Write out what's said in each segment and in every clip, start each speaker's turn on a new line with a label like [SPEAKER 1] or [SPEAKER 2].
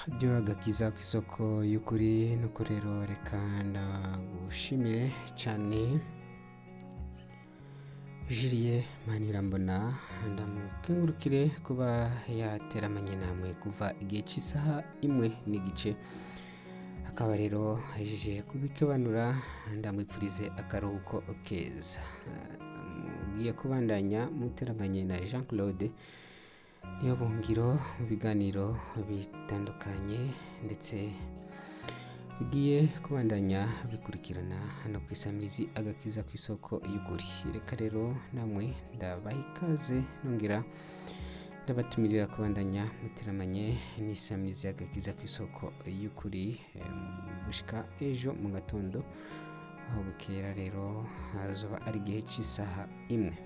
[SPEAKER 1] radiyo agakiza ku isoko y'ukuri nuko rero reka ndagushimire cyane jiriye manirambona ndamukengurukire kuba yateramanye namwe kuva igihe cy'isaha imwe n'igice akaba rero ahejeje kubikebanura ndamwipfurize akaruhuko keza mugiye kubandanya muteramanye na jean claude niyo bungiro mu biganiro bitandukanye ndetse bigiye kubandanya bikurikirana hano ku isamirizi agakiza ku isoko y'ukuri reka rero namwe ndabaha ikaze nongera ndabatumirira kubandanya muteramanye n'isamirizi agakiza ku isoko y'ukuri gushika ejo mu gatondo aho bukera rero hazoba ari igihe cy'isaha imwe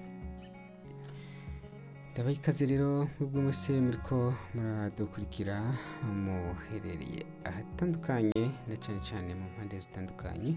[SPEAKER 1] ndabaha ikaze rero mwebwe mwese muriko muradukurikira muherereye ahatandukanye na cyane cyane mu mpande zitandukanye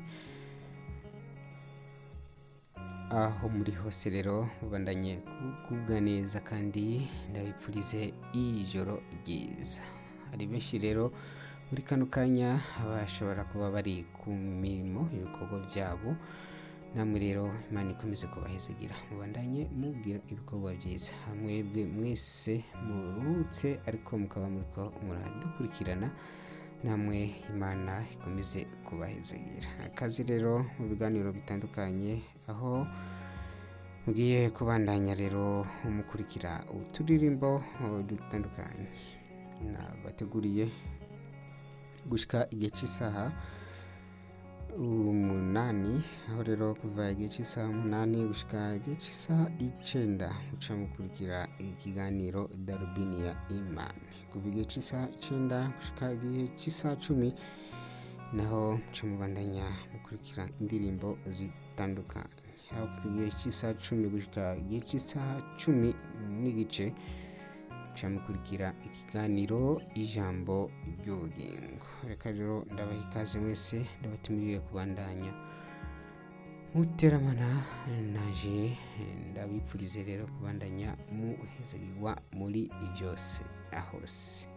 [SPEAKER 1] aho muri hose rero mubandanye kugubwa neza kandi ndabipfurize ijoro ryiza hari benshi rero muri kano kanya bashobora kuba bari ku mirimo ibikorwa byabo namwe rero imana ikomeze kubahezagira mubandanye mubwira ibikorwa byiza mwebwe mwese muruhutse ariko mukaba muriko muradukurikirana namwe imana ikomeze kubahezagira akazi rero mu biganiro bitandukanye aho mugiye kubandanya rero mukurikira uturirimbo dutandukanye nabateguriye gushika igihe cy'isaha umunani aho rero kuva igihe cy'isaha umunani gushika igihe cy'isaha icenda muca mukurikira ikiganiro darubini ya imani kuva igihe cy'isaha icenda gushika igihe cy'isaha cumi naho muca mubandanya mukurikira indirimbo zitandukanye aho kuva igihe cy'isaha cumi gushika igihe cy'isaha cumi n'igice muca mukurikira ikiganiro ijambo ry'ubugingo reka rero ndabaha ikaze mwese ndabatumirire kubandanya muteramana naje ndabipfurize rero kubandanya muhezagirwa muri byose na hose